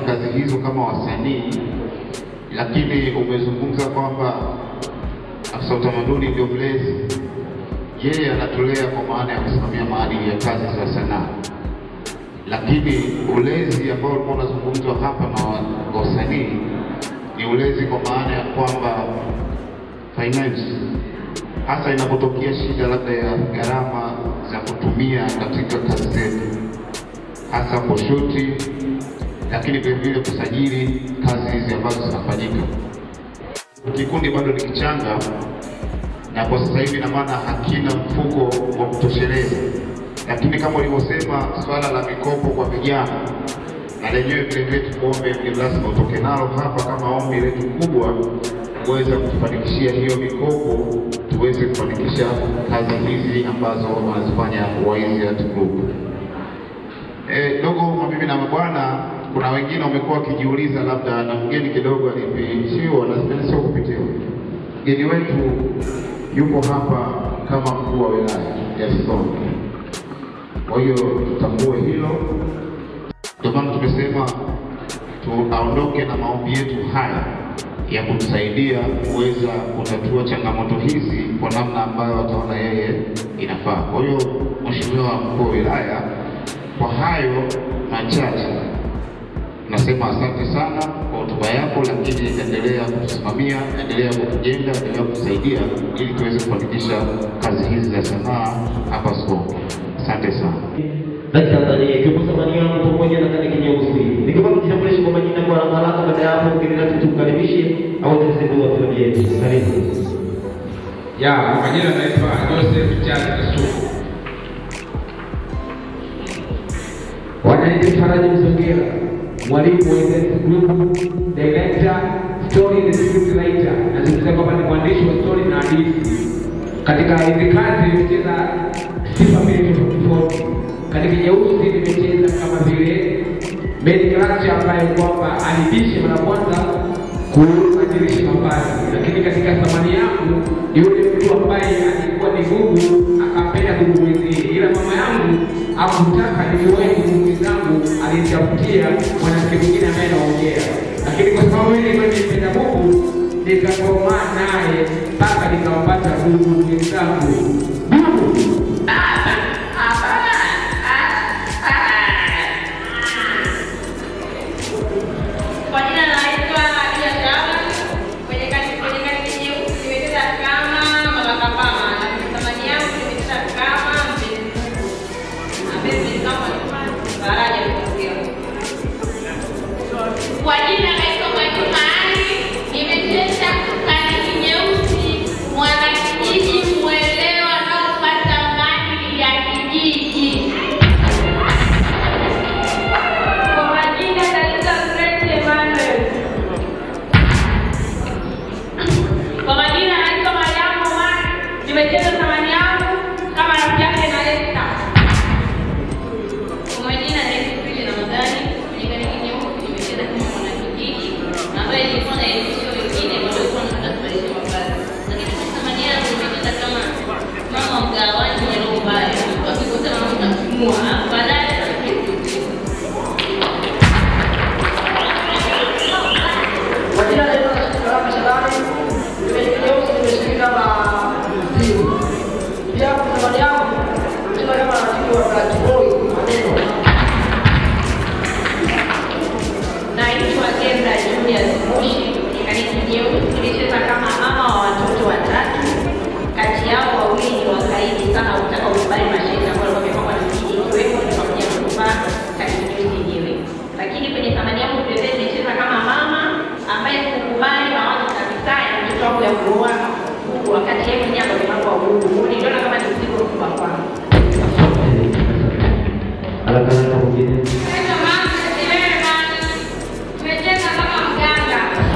kazi hizo kama wasanii, lakini umezungumza kwamba afisa utamaduni ndio mlezi. Yeye anatulea kwa maana ya kusimamia maadili ya kazi za sanaa, lakini ulezi ambao ulikuwa unazungumzwa hapa na wa- wasanii ni ulezi kwa maana ya kwamba finance, hasa inapotokea shida labda ya gharama za kutumia katika kazi zetu, hasa kushuti, lakini vile vile kusajili kazi hizi ambazo zinafanyika. Kikundi bado ni kichanga, na kwa sasa hivi na maana hakina mfuko wa kutosheleza, lakini kama ulivyosema, swala la mikopo kwa vijana na lenyewe vile vile tukuombe mgeni rasmi utoke nalo hapa kama ombi letu kubwa, kuweza kufanikishia hiyo mikopo, tuweze kufanikisha kazi hizi ambazo wanazifanya Waizi Art Group. Eh, dogo mabibi na mabwana, kuna wengine wamekuwa wakijiuliza labda na mgeni kidogo alipichiwa na sio kupitiwa. Mgeni wetu yupo hapa kama mkuu wa wilaya ya Songwe, kwa hiyo tutambue hilo. Ndio maana tumesema tuaondoke na maombi yetu haya ya kumsaidia kuweza kutatua changamoto hizi kwa namna ambayo ataona yeye inafaa. Kwa hiyo Mheshimiwa mkuu wa wilaya, kwa hayo machache nasema asante sana kwa hotuba yako, lakini endelea kutusimamia, endelea kutujenga, endelea kutusaidia ili tuweze kufanikisha kazi hizi za sanaa hapa Songwe. Asante sana. na Tanzania ikiwepo thamani yangu pamoja na kadi nyeusi. Nikiomba kujitambulisha kwa majina kwa haraka haraka, baada ya hapo mgeni rasmi tumkaribishe au tuzindua filamu yetu. Karibu. Ya, kwa majina naitwa Joseph Charles Kasuku. Wanaitwa Faraji Msongera, mwalimu wa Events Group, director, story and script writer. Nazungumzia kwamba ni mwandishi wa story na hadithi. Katika hizi kazi nimecheza sifa mbili tofauti tofauti. Katika nyeusi nimecheza kama vile main character ambaye kwamba alibishe mara kwanza kubadilisha mavazi, lakini katika thamani yangu ni yule mtu ambaye alikuwa ni gugu akapenda kugumizia, ila mama yangu hakutaka nimuwahi gugu zangu, alitafutia mwanamke mwingine ambaye anaongea, lakini kwa sababu mimi nilikuwa nimependa gugu nikakomaa naye mpaka nikampata gugu mwenzangu gugu Kwa jina naitwa Adia Shaba. Kwenye kazi kwenye kazi nyeusi nimecheza kama Mama Kapama. Na thamani yangu nimecheza kama mpenzi Mungu. Mpenzi kama Faraja Mtokeo. Kwa jina naitwa Mwajuma Ali. Nimecheza kazi nyeusi mwanakijiji mwelewa na kupata maadili ya kijiji. Kwa majina naitwa Grace Emmanuel. Kwa majina naitwa Mariamu Omar. Nimecheza thamani yangu kama rafiki yake na Lesta. Kwa majina naitwa Pili Ramadhani. Kwenye kaniki nyeusi nimecheza kama mwanakijiji ambaye nilikuwa naelimisha wengine waliokuwa wanataka kubadilisha mavazi. Lakini kwa thamani yangu nimecheza kama mama mgawani mwenye roho mbaya. Wakikuta mama utamfumua. Baadaye Majina naitwa Salama Shabani. Nimecheza nyeusi nimeshika kama mzimu. Pia kwa thamani yangu nimecheza kama rafiki wa Black Boy maneno. Naitwa Kendra Julius Moshi, kanisa nyeusi nilicheza kama mama wa watoto watatu. Kati yao wawili ni wakaidi sana kutaka kukubali masharti ambayo walikuwa wamepangwa na mjini ikiwemo ni pamoja na kuvaa kanisa nyeusi yenyewe. Lakini kwenye thamani yangu vile vile nilicheza kama mama ambaye sikukubali mawazo kabisa ya mtoto wangu ya kuoa Mungu wakati yeye mwenyewe ndo mpango wa Mungu. Kwa hiyo niliona kama ni mzigo mkubwa kwangu. Haraka haraka mwingine. Naitwa Mama Suleiman. Tumecheza kama mganga.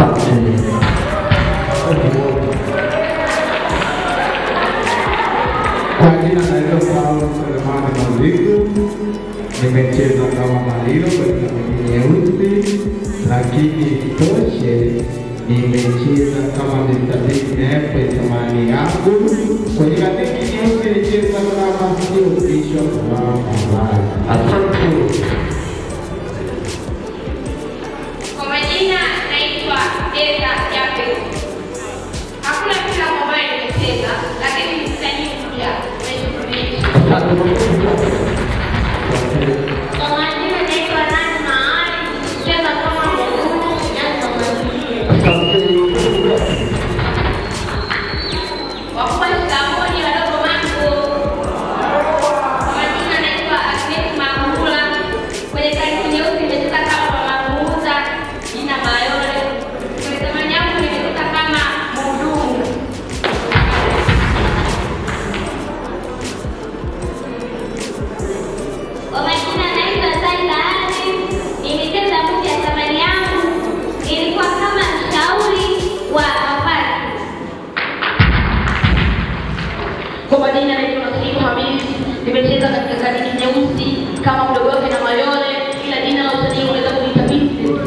Kwa jina naitwa Paulo Selemani Maziku, nimecheza kama Malilo katika kwenye nyeusi, lakini toshe nimecheza kama Mr. Big Nepe thamani yangu. Kwenye katiki nyeusi nilicheza kama sio Bishop wa Mavazi. Asante. kucheza yape. Hakuna filamu ambayo nimecheza, lakini msanii mpya umeshughulisha. Kwa majina naitwa Rana Ali, nikicheza kama mhudumu Nyanza Mazulia. Wakubwa shikamoni, wadogo mambo. Kwa majina naitwa Agnes Mangula. Kwenye karibu nyeusi nimecheza kama mama muuza, jina Mayole. Kwenye zamani yangu nimecheza kama mhudumu. Kwa majina naitwa Zaida Ali. Nilicheza movie ya zamani yangu, ilikuwa kama mshauri wa mavazi. Kwa majina naitwa Nasibu Hamisi, nimecheza katika kaniki nyeusi kama mdogo wake na Mayole, ila jina la usanii unaweza kuita Vincent.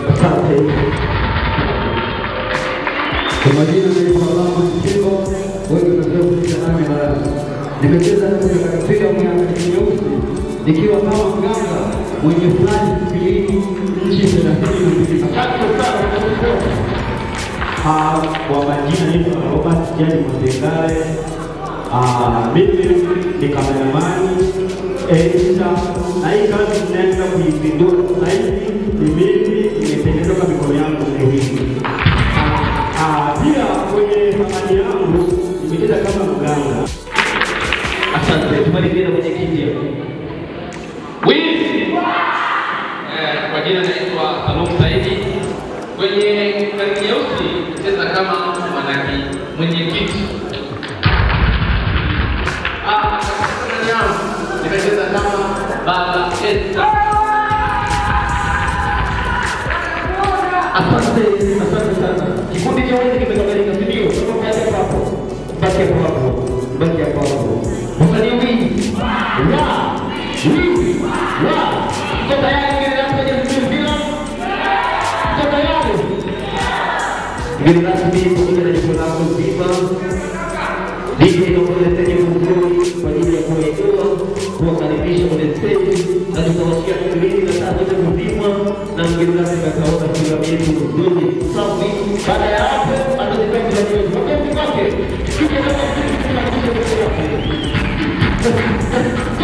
Kwa majina naitwa Alama Mchengo, wengi mnajua kuita nami Baraza. Nimecheza katika filamu ya Akili Nyeusi nikiwa kama mganga mwenye fulani sibilini nchi thelathini na mbili. Asante sana. Ah, kwa majina naitwa Robert Jani Mzengare. Ah, mimi ni kameramani editor, na hii kazi tunaenda kuizindua sasa hivi ni mimi nimetengeneza kwa mikono yangu leo hii. Ah, pia kwenye thamani yangu nimecheza kama mganga. Asante, tumalizie na mwenyekiti hapo. Wizi. Eh, kwa jina naitwa Salum Saidi. Kwenye kazi nyeusi cheza kama mwanaki mwenyekiti. Ah, katika sanaa yangu nimecheza kama baba Esther. Asante, asante sana. Kikundi cha wenzi kimekamilika, si ndio? Sasa baki hapo hapo. Baki hapo hapo. Baki hapo hapo. Msanii wingi. Wa. Wingi. Wa. Mko tayari ngine rasmi kwenye mpira? Mko tayari? Ngine rasmi pamoja na jukwaa lako zima. DJ nakuletea mzuri kwa ajili ya kuwainua, kuwakaribisha kwenye stage na tutawashia kipindi na saa zote kuzima na mgeni rasmi ataona filamu yetu nzuri safi. Baada ya hapo atazipenda zaidi. Makofi kwake. Kike kama kike kama kike kama kike.